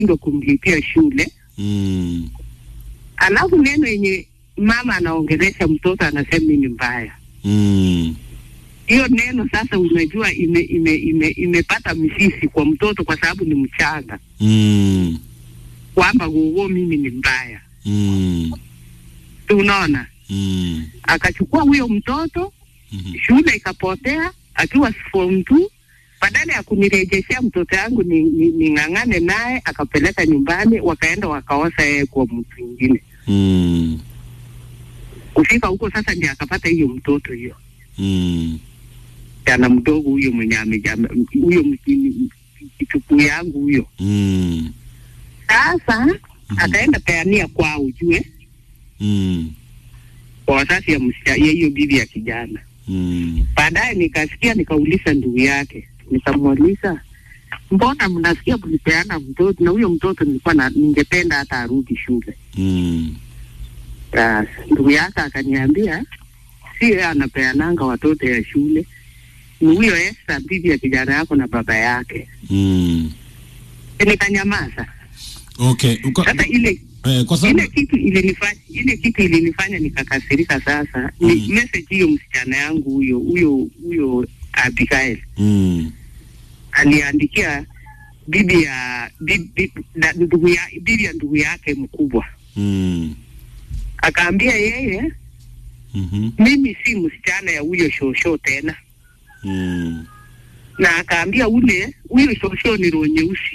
ndo kumlipia shule Mm. alafu neno yenye mama anaongelesha mtoto anasema ni mbaya Mm. hiyo neno sasa unajua ime, ime, ime, imepata misisi kwa mtoto kwa sababu ni mchanga Mm. kwamba gogo mimi ni mbaya Mm. Si unaona Mm. akachukua huyo mtoto Mhm. shule ikapotea akiwa form two badala ya kunirejeshea mtoto yangu ni, ni, ning'ang'ane naye akapeleka nyumbani wakaenda wakaosa yeye kwa mtu mwingine Mm. kufika huko sasa ndio akapata hiyo mtoto hiyo Mm. jana mdogo huyo mwenye amejama huyo mjini kitukuu yangu huyo Mm. sasa akaenda peania kwao ujue Mm. kwa wazazi ya msichana ya hiyo bibi ya kijana Mm. baadaye nikasikia nikauliza ndugu yake nikamuuliza mbona mnasikia mlipeana mtoto na huyo mtoto nilikuwa na ningependa hata arudi shule Mm. Basi, ndugu yake akaniambia si yeye anapeananga watoto ya shule ni huyo Esther bibi ya kijana yako na baba yake Mm. nikanyamaza Okay. Uka, sasa ile eh, kwa sababu ile kitu ilinifanya ile kitu ilinifanya nikakasirika sasa ni Mm. message hiyo msichana yangu huyo huyo huyo Abigail mm. aliandikia bibi ya bibi, na ndugu ya bibi ya ndugu yake mkubwa Mm. akaambia yeye Mhm. mimi si msichana ya huyo shosho tena Mm. na akaambia ule huyo shosho ni roho nyeusi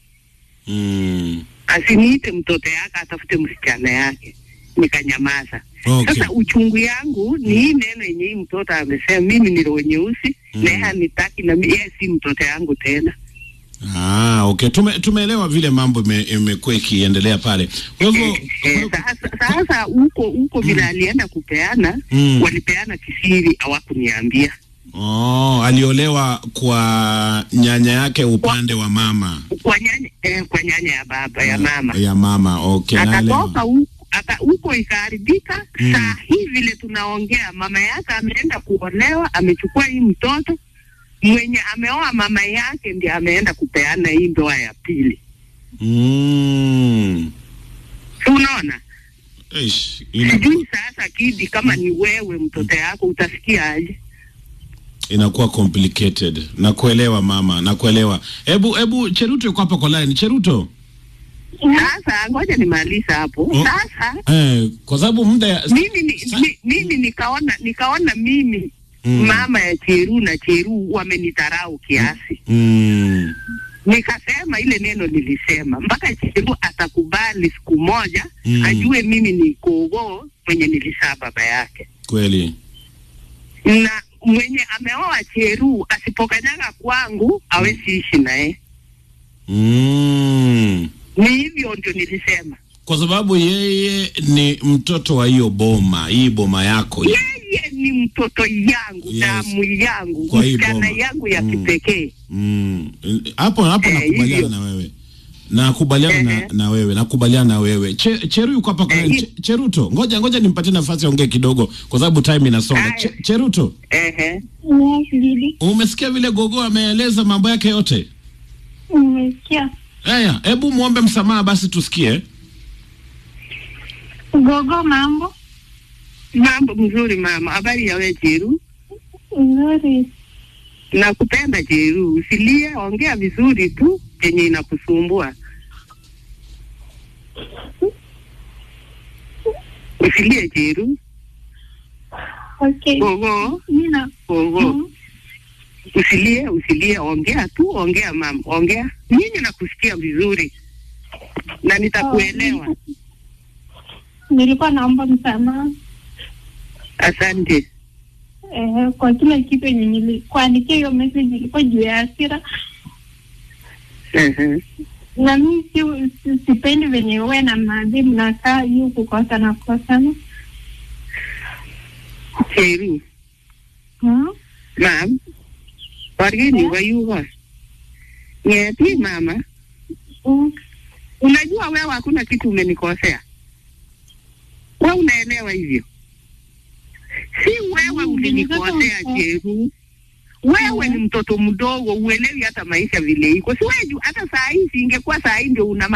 Mm. asiniite mtoto yake atafute msichana yake nikanyamaza Okay. sasa uchungu yangu ni hii neno yenye hii mtoto amesema mimi ni roho nyeusi Mm. na yeye hanitaki na mi- yeye si mtoto yangu tena Ah, okay. Tume, tumeelewa vile mambo ime- imekuwa ikiendelea pale. Kwa hivyo Eh, eh, sasa sasa huko huko vile alienda kupeana Mm. walipeana kisiri hawakuniambia oh, aliolewa kwa nyanya yake upande wa mama. kwa nyanya eh, kwa nyanya ya baba ya mama Ya mama. Okay, akatoka naelewa. huko aka huko ikaharibika Mm. saa hii vile tunaongea mama yake ameenda kuolewa amechukua hii mtoto mwenye ameoa mama yake ndiye ameenda kupeana hii ndoa ya pili Mm. si unaona Eish, ina, sijui sasa kidi kama ni wewe mtoto yako utasikia aje inakuwa complicated. Nakuelewa mama, nakuelewa. Hebu hebu Cheruto yuko hapa kwa line. Cheruto. sasa ngoja nimaliza hapo Oh. sasa Eh, kwa sababu muda ya mimi ni, mi, mimi nikaona nikaona mimi Mm. mama ya Cheru na Cheru wamenidharau kiasi Mm. nikasema ile neno nilisema mpaka Cheru atakubali siku moja Mm. ajue mimi ni kogo mwenye nilisaa baba yake Kweli. na mwenye ameoa Cheru asipokanyaga kwangu awezi ishi naye Mm. ni hivyo ndio nilisema Kwa sababu yeye ni mtoto wa hiyo boma, hii boma yako. hii. yeye ni mtoto yangu Yes. damu yangu Kwa hii msichana boma. yangu ya Mm. kipekee Mm. Hapo hapo Eh, nakubaliana hivyo. na wewe. Nakubaliana na, Ehe. na wewe, nakubaliana na wewe. Che, Cheru yuko hapa kwa Eh, line. hi- Che, Cheruto, ngoja ngoja nimpatie nafasi aongee kidogo kwa sababu time inasonga. Aya. Che, Cheruto, ehe Yes, Didi. umesikia vile Gogo ameeleza mambo yake yote? Nimesikia. Haya, hebu muombe msamaha basi tusikie. Gogo, mambo mambo mzuri mama habari ya wewe Cheru nzuri. nakupenda Cheru usilie ongea vizuri tu yenye inakusumbua usilie Cheru Okay. gogo Nina gogo Mm. usilie usilie ongea tu ongea mama ongea mimi nakusikia vizuri na nitakuelewa nilikuwa naomba msamaha asante eh, kwa kila kitu yenye nilikuandikia hiyo message ilikuwa juu ya hasira, Ehe. na mi si, si, sipendi venye we na maadhi mnakaa juu kukosana kukosana. Cheru Hmm? mam wargeni Eh? wayuwa ngeti mama Mm. unajua wewe hakuna kitu umenikosea we unaelewa hivyo si wewe Mm, ulinikosea nilitaka- Cheru wewe ni mtoto mdogo, uelewi hata maisha vile iko. Si wewe ju- hata saa hii, si ingekuwa saa hii ndio una